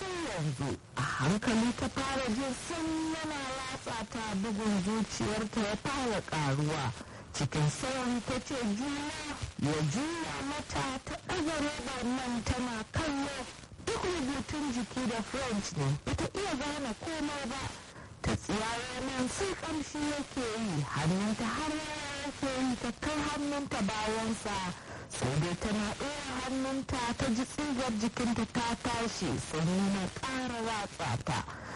sai yanzu a hankali ta fara jin sanyi yana latsa ta bugun zuciyarta ya fara karuwa cikin sauri ta ce juna ya juya mata ta ɗaga robar nan tana kallo duk rubutun jiki da french ne bata iya gane komai ba ta tsiyaye nan sai kamshi yake yi hannunta har yake yi ta kai hannunta bayansa sai dai tana ɗora hannunta ta ji tsigar jikinta ta tashi sanyi na ƙara watsa ta